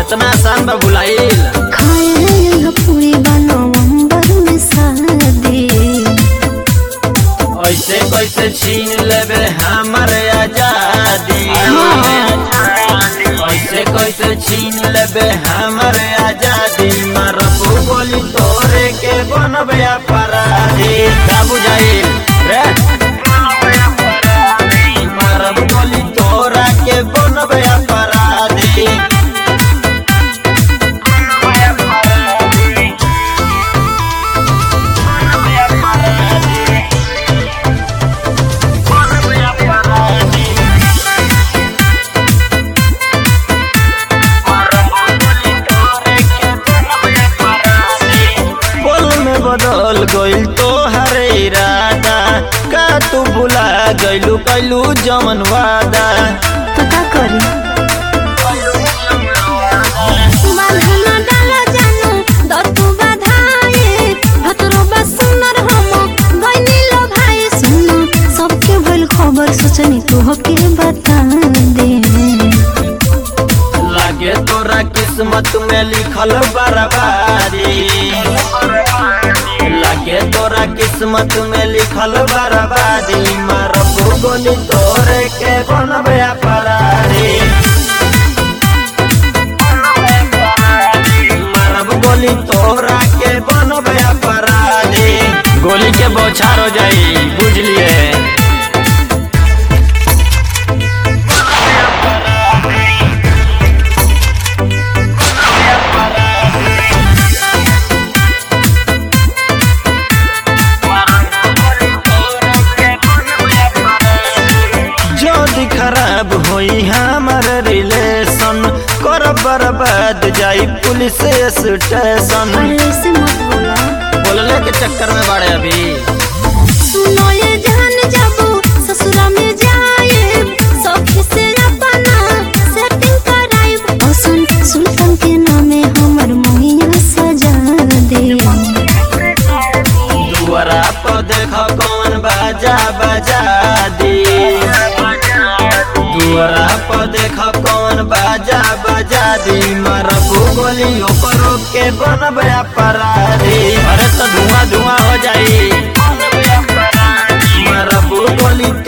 इतना आसान बा भुलाइल खाए पूरी नवंबर में शादी ऐसे कैसे छीन लेबे हमर आजादी ऐसे कैसे छीन लेबे हमर आजादी मरबू बोली तोरे के बनबे अपराधी का बुझाइल रे मरब बोली तोरा के बनबे अपराधी बोल में बदल गइल तो हरे इरादा का तू भुला गइलू कैलू जमन वादा तो का करी बांधना डाला जानू दतु बाधाए भतरो बा सुनर हम गइनी लो भाई सुनो सबके भइल खबर सोचनी तू हके बता दे लागे तोरा किस्मत में लिखल बर्बादी लागे तोरा किस्मत में लिखल बर्बादी मारबू गोली तोरे के बनबे अपराधी मारब गोली तोरा के बनबे अपराधी गोली के बौछार हो जाई बुझलिए जल्दी खराब होई हमार रिलेशन कर बर्बाद जाई पुलिस स्टेशन अरे से मत बोला बोलने के चक्कर में बड़े अभी सुनो ये जान जाबू ससुरा में जाए सखी से अपना सेटिंग कराइब और सुन सुल्तान के नामे हमर मोहिया सजा दे दुआरा पर देख कौन बाजा बजा दी दुआरा पर देख कौन बाजा बजा दी मरबू गोली ओकरो के बनबे अपराधी अरे तो धुआं धुआं हो जाई मरबू गोली